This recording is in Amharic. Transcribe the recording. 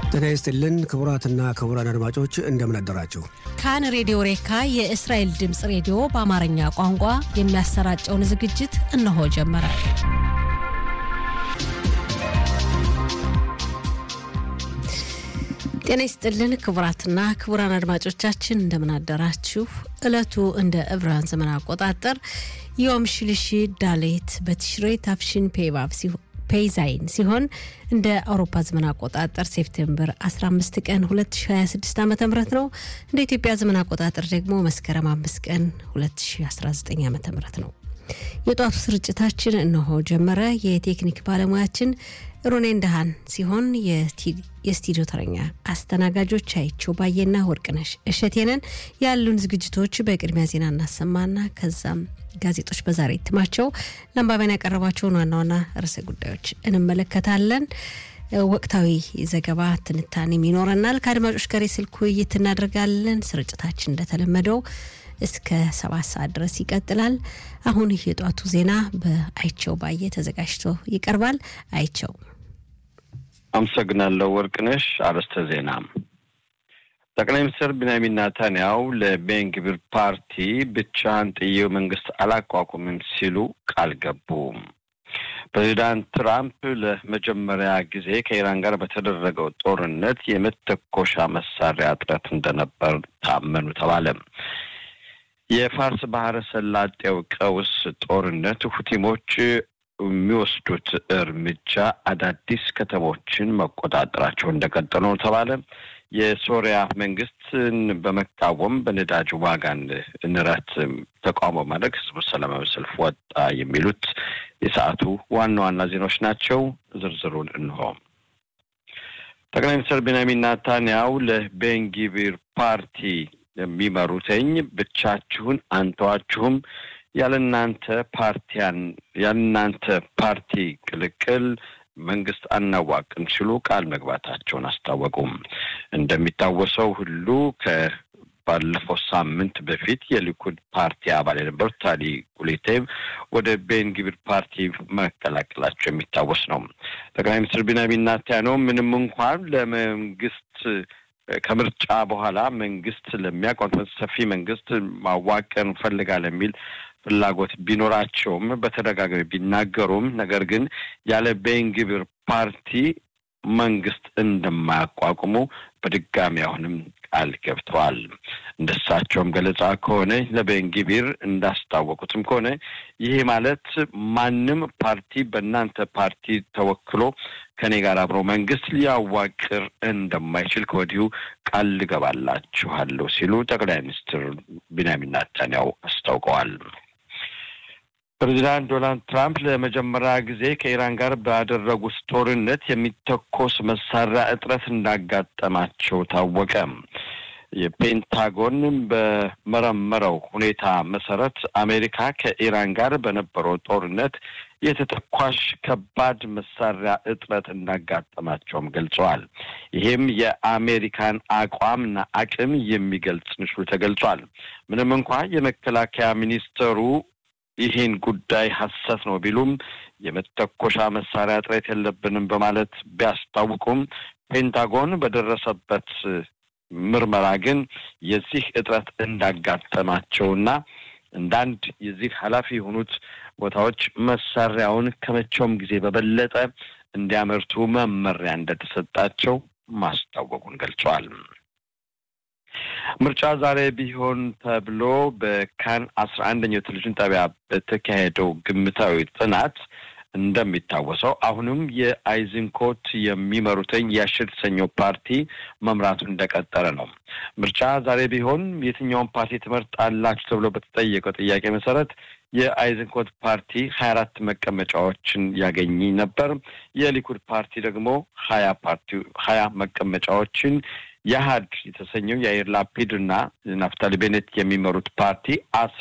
ጤና ይስጥልን ክቡራትና ክቡራን አድማጮች እንደምን አደራችሁ። ካን ሬዲዮ ሬካ የእስራኤል ድምፅ ሬዲዮ በአማርኛ ቋንቋ የሚያሰራጨውን ዝግጅት እነሆ ጀመረ። ጤና ይስጥልን ክቡራትና ክቡራን አድማጮቻችን እንደምን አደራችሁ። ዕለቱ እንደ ዕብራውያን ዘመን አቆጣጠር ዮም ሽልሺ ዳሌት በትሽሬ ታፍሽን ፔባብ ፔይዛይን ሲሆን እንደ አውሮፓ ዘመን አቆጣጠር ሴፕቴምበር 15 ቀን 2026 ዓ ም ነው። እንደ ኢትዮጵያ ዘመን አቆጣጠር ደግሞ መስከረም 5 ቀን 2019 ዓ ም ነው። የጧቱ ስርጭታችን እነሆ ጀመረ። የቴክኒክ ባለሙያችን ሮኔ እንደሃን ሲሆን የስቱዲዮ ተረኛ አስተናጋጆች አይቸው ባየና ወርቅነሽ እሸቴነን። ያሉን ዝግጅቶች በቅድሚያ ዜና እናሰማና ከዛም ጋዜጦች በዛሬ እትማቸው ለአንባቢያን ያቀረቧቸውን ዋና ዋና ርዕሰ ጉዳዮች እንመለከታለን። ወቅታዊ ዘገባ ትንታኔም ይኖረናል። ከአድማጮች ጋር የስልክ ውይይት እናደርጋለን። ስርጭታችን እንደተለመደው እስከ ሰባት ሰዓት ድረስ ይቀጥላል። አሁን የጧቱ ዜና በአይቸው ባየ ተዘጋጅቶ ይቀርባል። አይቸው አመሰግናለሁ ወርቅነሽ። አርዕስተ ዜና ጠቅላይ ሚኒስትር ቢንያሚን ናታንያው ለቤንግቢር ፓርቲ ብቻህን ጥዬው መንግስት አላቋቁምም ሲሉ ቃል ገቡ። ፕሬዚዳንት ትራምፕ ለመጀመሪያ ጊዜ ከኢራን ጋር በተደረገው ጦርነት የመተኮሻ መሳሪያ እጥረት እንደነበር ታመኑ ተባለ። የፋርስ ባህረ ሰላጤው ቀውስ ጦርነት ሁቲሞች የሚወስዱት እርምጃ አዳዲስ ከተሞችን መቆጣጠራቸው እንደቀጠሉ ነው ተባለ። የሶሪያ መንግስትን በመቃወም በነዳጅ ዋጋን ንረት ተቃውሞ ማድረግ ህዝቡ ሰላማዊ ሰልፍ ወጣ። የሚሉት የሰዓቱ ዋና ዋና ዜናዎች ናቸው። ዝርዝሩን እንሆ። ጠቅላይ ሚኒስትር ቤንያሚን ናታንያው ለቤንጊቢር ፓርቲ የሚመሩትኝ ብቻችሁን አንተዋችሁም ያለናንተ ፓርቲያን ያለናንተ ፓርቲ ቅልቅል መንግስት አናዋቅም ሲሉ ቃል መግባታቸውን አስታወቁም። እንደሚታወሰው ሁሉ ከባለፈው ሳምንት በፊት የሊኩድ ፓርቲ አባል የነበሩት ታሊ ጉሌቴቭ ወደ ቤንግቢር ፓርቲ መቀላቀላቸው የሚታወስ ነው። ጠቅላይ ሚኒስትር ቢንያሚን ኔታንያሁ ምንም እንኳን ለመንግስት ከምርጫ በኋላ መንግስት ለሚያቋቁም ሰፊ መንግስት ማዋቀር እንፈልጋለን የሚል ፍላጎት ቢኖራቸውም በተደጋጋሚ ቢናገሩም ነገር ግን ያለ ቤንግቢር ፓርቲ መንግስት እንደማያቋቁሙ በድጋሚ አሁንም ቃል ገብተዋል። እንደሳቸውም ገለጻ ከሆነ ለቤንግቢር እንዳስታወቁትም ከሆነ ይሄ ማለት ማንም ፓርቲ በእናንተ ፓርቲ ተወክሎ ከኔ ጋር አብሮ መንግስት ሊያዋቅር እንደማይችል ከወዲሁ ቃል ልገባላችኋለሁ ሲሉ ጠቅላይ ሚኒስትር ቢንያሚን ኔታንያሁ አስታውቀዋል። ፕሬዚዳንት ዶናልድ ትራምፕ ለመጀመሪያ ጊዜ ከኢራን ጋር ባደረጉት ጦርነት የሚተኮስ መሳሪያ እጥረት እንዳጋጠማቸው ታወቀ። የፔንታጎን በመረመረው ሁኔታ መሰረት አሜሪካ ከኢራን ጋር በነበረው ጦርነት የተተኳሽ ከባድ መሳሪያ እጥረት እንዳጋጠማቸውም ገልጸዋል። ይህም የአሜሪካን አቋምና አቅም የሚገልጽ ምስሉ ተገልጿል። ምንም እንኳ የመከላከያ ሚኒስተሩ ይህን ጉዳይ ሐሰት ነው ቢሉም የመተኮሻ መሳሪያ እጥረት የለብንም በማለት ቢያስታውቁም ፔንታጎን በደረሰበት ምርመራ ግን የዚህ እጥረት እንዳጋጠማቸውና እንዳንድ የዚህ ኃላፊ የሆኑት ቦታዎች መሳሪያውን ከመቼውም ጊዜ በበለጠ እንዲያመርቱ መመሪያ እንደተሰጣቸው ማስታወቁን ገልጸዋል። ምርጫ ዛሬ ቢሆን ተብሎ በካን አስራ አንደኛው ቴሌቪዥን ጣቢያ በተካሄደው ግምታዊ ጥናት እንደሚታወሰው አሁንም የአይዝንኮት የሚመሩትኝ የአሽር የተሰኘው ፓርቲ መምራቱ እንደቀጠለ ነው። ምርጫ ዛሬ ቢሆን የትኛውን ፓርቲ ትመርጣላችሁ ተብሎ በተጠየቀው ጥያቄ መሰረት የአይዝንኮት ፓርቲ ሀያ አራት መቀመጫዎችን ያገኝ ነበር። የሊኩድ ፓርቲ ደግሞ ሀያ ፓርቲ ሀያ መቀመጫዎችን የአህድ የተሰኘው የአይር ላፒድ እና ናፍታሊ ቤኔት የሚመሩት ፓርቲ